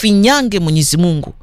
tufinyange Mwenyezi Mungu.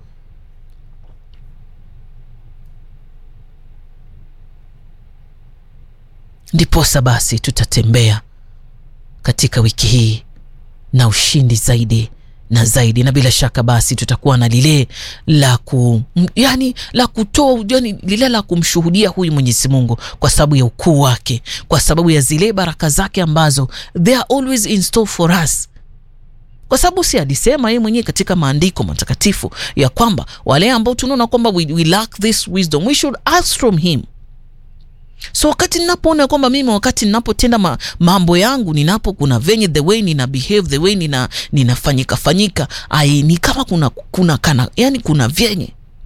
Ndiposa basi tutatembea katika wiki hii na ushindi zaidi na zaidi, na bila shaka basi tutakuwa na lile la ku, yani la kutoa yani lile la kumshuhudia huyu Mwenyezi Mungu kwa sababu ya ukuu wake, kwa sababu ya zile baraka zake ambazo they are always in store for us kwa sababu si alisema yeye mwenyewe katika maandiko matakatifu ya kwamba wale ambao tunaona kwamba we, we lack this wisdom we should ask from him. So wakati ninapoona kwamba mimi wakati ninapotenda ma, mambo yangu ninapo kuna venye the way nina behave the way nina ninafanyika fanyika ai ni kama kuna kuna kana yani kuna vyenye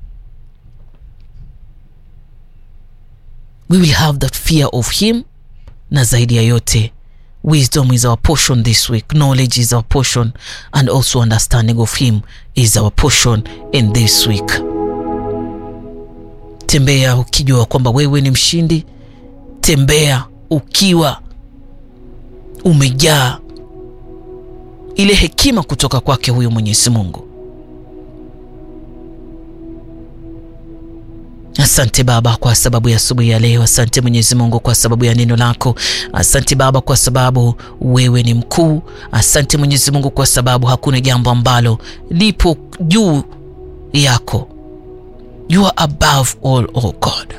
we will have that fear of him, na zaidi ya yote wisdom is our portion this week, knowledge is our portion and also understanding of him is our portion in this week. Tembea ukijua kwamba wewe ni mshindi. Tembea ukiwa umejaa ile hekima kutoka kwake huyo Mwenyezi Mungu. Asante Baba kwa sababu ya asubuhi ya leo. Asante Mwenyezi Mungu kwa sababu ya neno lako. Asante Baba kwa sababu wewe ni mkuu. Asante Mwenyezi Mungu kwa sababu hakuna jambo ambalo lipo juu yako. You are above all, oh God.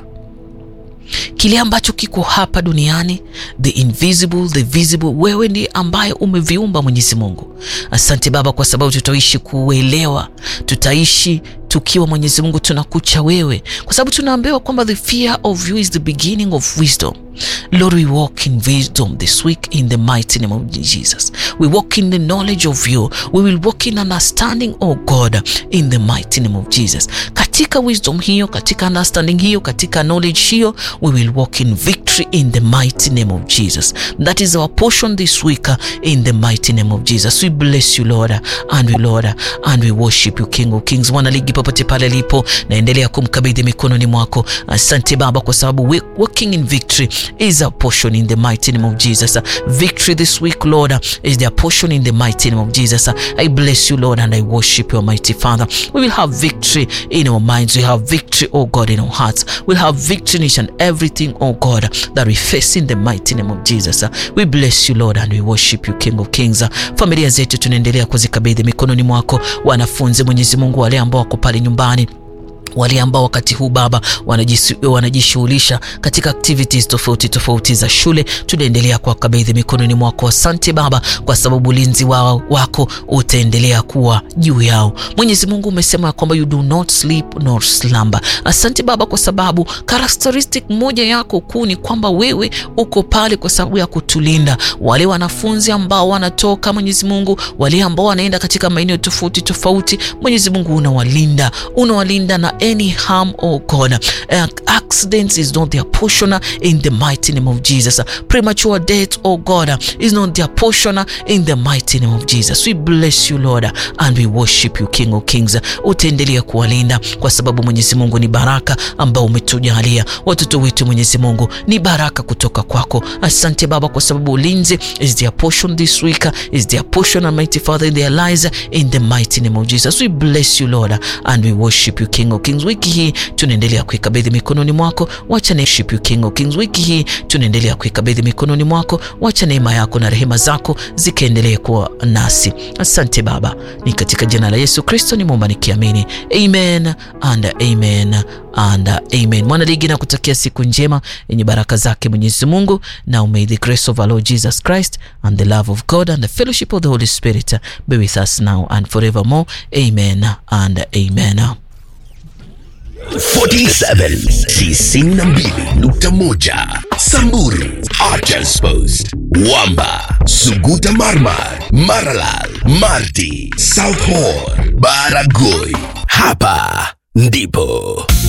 Kile ambacho kiko hapa duniani, the invisible, the visible, wewe ndiye ambaye umeviumba Mwenyezi Mungu. Asante Baba kwa sababu tutaishi kuelewa, tutaishi tukiwa Mwenyezi Mungu tunakucha wewe, kwa sababu tunaambiwa kwamba the fear of you is the beginning of wisdom. Lord, we walk in wisdom this week in the mighty name of Jesus. We walk in the knowledge of you. We will walk in understanding, oh God, in the mighty name of Jesus. Katika wisdom hiyo, katika understanding hiyo, katika knowledge hiyo, we will walk in victory in the mighty name of Jesus. That is our portion this week in the mighty name of Jesus. We bless you Lord and we Lord and we worship you King of Kings. Mwana ligi popote pale alipo, naendelea kumkabidhi mikononi mwako. Asante Baba kwa sababu we walking in victory is our portion in the mighty name of Jesus. Victory this week Lord is their portion in the mighty name of Jesus. I bless you Lord and I worship you mighty Father. We will have victory in our minds. We have victory oh God in our hearts. We'll have victory in each and everything oh God that we face in the mighty name of Jesus. We bless you Lord and we worship you King of Kings. Familia zetu tunaendelea kuzikabidhi mikononi mwako, wanafunzi Mwenyezi Mungu, wale ambao wako pale nyumbani wale ambao wakati huu Baba wanajishughulisha katika activities tofauti tofauti za shule, tunaendelea kuwakabidhi mikononi mwako. Asante Baba kwa sababu ulinzi wao wako utaendelea kuwa juu yao. Mwenyezi Mungu, umesema kwamba you do not sleep nor slumber. Asante Baba kwa sababu characteristic moja yako kuu ni kwamba wewe uko pale kwa sababu ya kutulinda wale wanafunzi ambao wanatoka, Mwenyezi Mungu, wale ambao wanaenda katika maeneo tofauti tofauti. Mwenyezi Mungu, unawalinda unawalinda na any harm oh God uh, accidents is not their portion in the mighty name of Jesus premature death oh God is not their portion in the mighty name of Jesus we bless you Lord and we worship you King of Kings utaendelea kuwalinda kwa sababu Mwenyezi Mungu ni baraka ambao umetujalia watoto wetu Mwenyezi Mungu ni baraka kutoka kwako asante Baba kwa sababu ulinzi is their portion this week is their portion Almighty Father in their lives in the mighty name of Jesus we bless you Lord and we worship you King of Kings. Wiki hii tunaendelea kuikabidhi mikononi mwako, wacha neema you King of Kings. Wiki hii tunaendelea kuikabidhi mikononi mwako, wacha neema yako na rehema zako zikaendelee kuwa nasi. Asante Baba, ni katika jina la Yesu Kristo nimeomba nikiamini, amen and amen and amen. Mwana ligi na kutakia siku njema yenye baraka zake Mwenyezi Mungu, na may the grace of our Lord Jesus Christ and the love of God and the fellowship of the Holy Spirit be with us now and forevermore. Amen and amen. 47 92.1 Samburu Archers Post Wamba Suguta Marmar Maralal Marti South Horn Baragoi Hapa ndipo